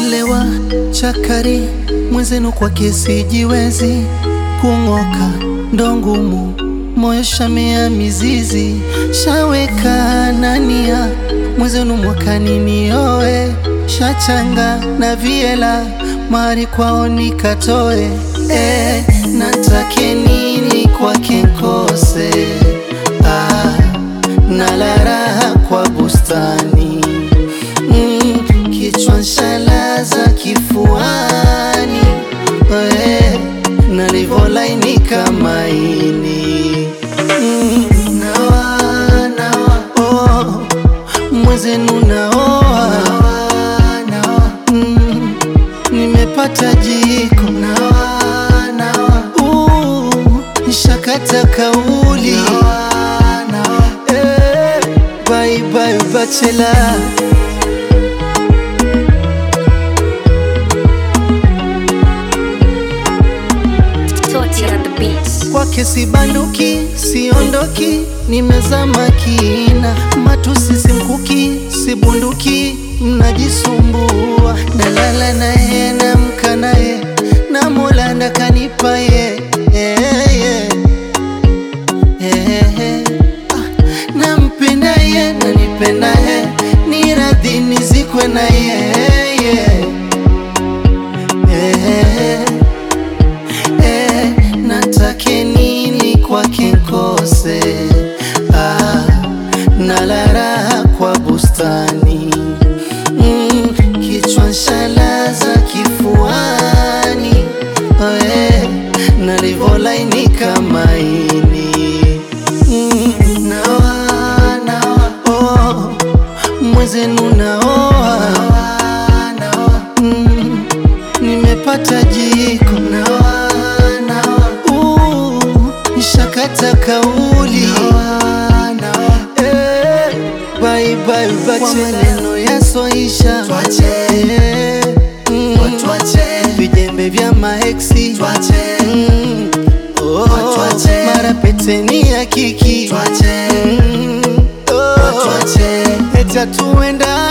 Nimelewa chakari mwenzenu kwa kesi jiwezi kung'oka ndo ngumu moyo shamea mizizi shaweka nania mwenzenu mwakani nioe shachanga na viela mari kwao nikatoe eh, natake nini kwake nkose ah, nalaraha kwa bustani mm, kichwa nshalaza kifuani eh, nalivolainika maini mm, nawa, nawa, oh, mwezenu naoa mm, nimepata jiko uh, nshakata kauli eh, bye bye bachelor Toti at the beats. kwake sibanduki, siondoki, nimezama kina, matusi simkuki, sibunduki, mnajisumbua, nalala naye, namka naye, na Mola ndakanipa ye yeah, yeah. Yeah, yeah. Ah, nampenda ye, nanipenda ye, ni radhi nizikwe na ye yeah. Yeah. Eh, natake nini kwake nkose ah, nalaraha kwa bustani mm, kichwa nshalaza kifuani eh, nalivolainika maini mm, nawa, nawa, oh, mwezenu naoa mm, nimepata jiko uh, nshakata kauli eh, bye bye bache maneno yasoisha eh, mm, vijembe vya maeksi mm, oh, mara peteni ya kiki mm, oh, eta tuenda